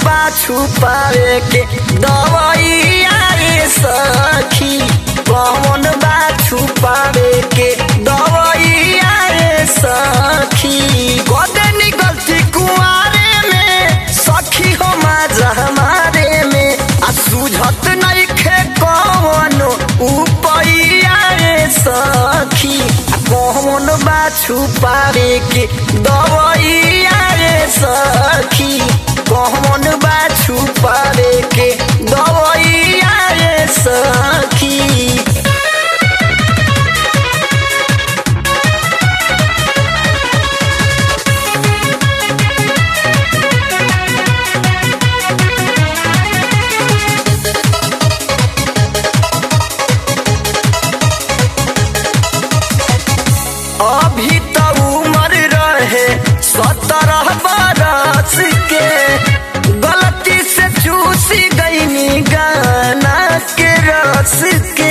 बा छुपावे के दवाइया रे सखी कौन बा छुपावे के दवाइया रे सखी कदे निकलती कुआरे में सखी हो माजा हमारे में आ सुझत नहीं खे कौनो उपैया रे सखी आ कौन बा छुपावे के दवाइया रे सखी कौन बा छुपावे के दवाइया रे सखी अभी तो उम्र रहे सत्रह बरस के गलती से चूसी गईनी गाना के रस के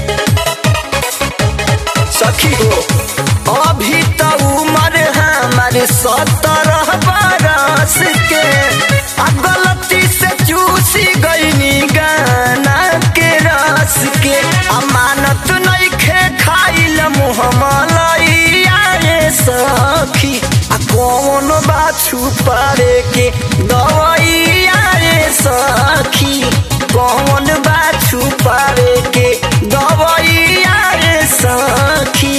सखी हो अभी तो उम्र हमारे सत्रह बरस के आ गलती से चूसी गईनी गाना के रस के अमानत नहीं खे खाइल मुहमलैया रे सखी आ कौन बा छुपावे के दवाइया रे सखी कौन बा छुपावे के दवाइया रे सखी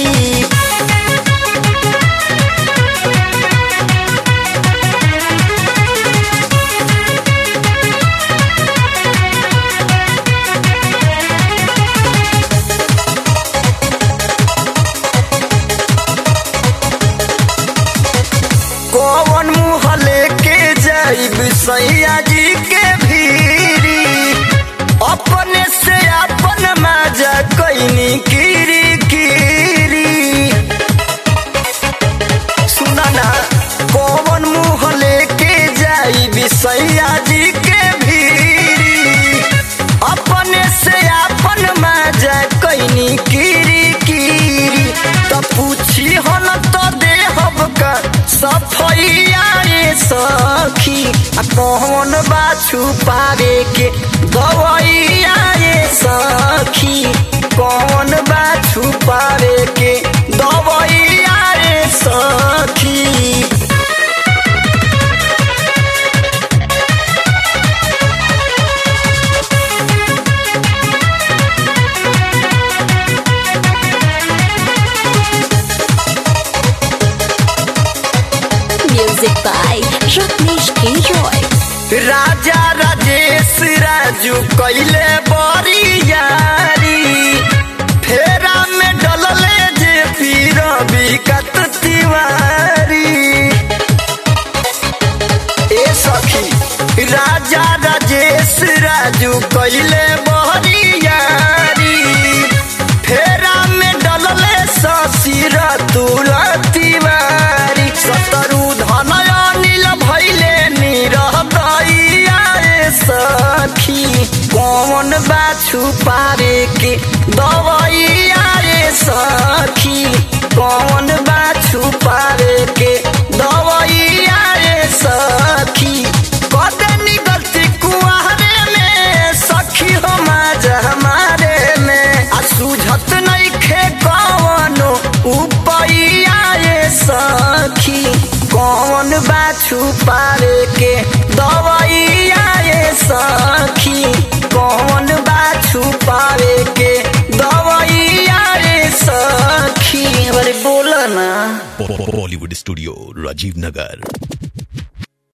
कौन मुँह लेके जाइब सैया जी के भीरी अपने से अपन माजा कैनी कीरी कीरी सुना ना कौन मुँह लेके जाइब सैया जी के भीरी अपने से अपन माजा कैनी कीरी कीरी तो पूछी हो न तो देहब का सफैया रे सखी आ कौन बा छुपावे के दवाइया रे सखी कौन बा छुपावे के दवाइया रे सखी Music by Rajneesh K. Roy. राजा राजेश राजू कैले बड़ी यारी फेरा में डलले जे पीर विकत तिवारी ए सखी राजा राजेश राजू कैले बड़ी यारी फेरा में डलले ससीर तुला तिवारी सतरु धनया नील भैले निरह दैया रे सखी कौन बा छुपावे के दवाइया रे सखी कौन बा छुपावे के दवाइया रे सखी कदे निकलती कुआरे में सखी हो माजा हमारे में आ सुझत नहीं खे कौनो उपैया रे सखी कौन बा छुपावे के दवाइया रे सखी कौन बा छुपावे के दवाइया रे सखी अरे बोला ना बॉलीवुड स्टूडियो राजीव नगर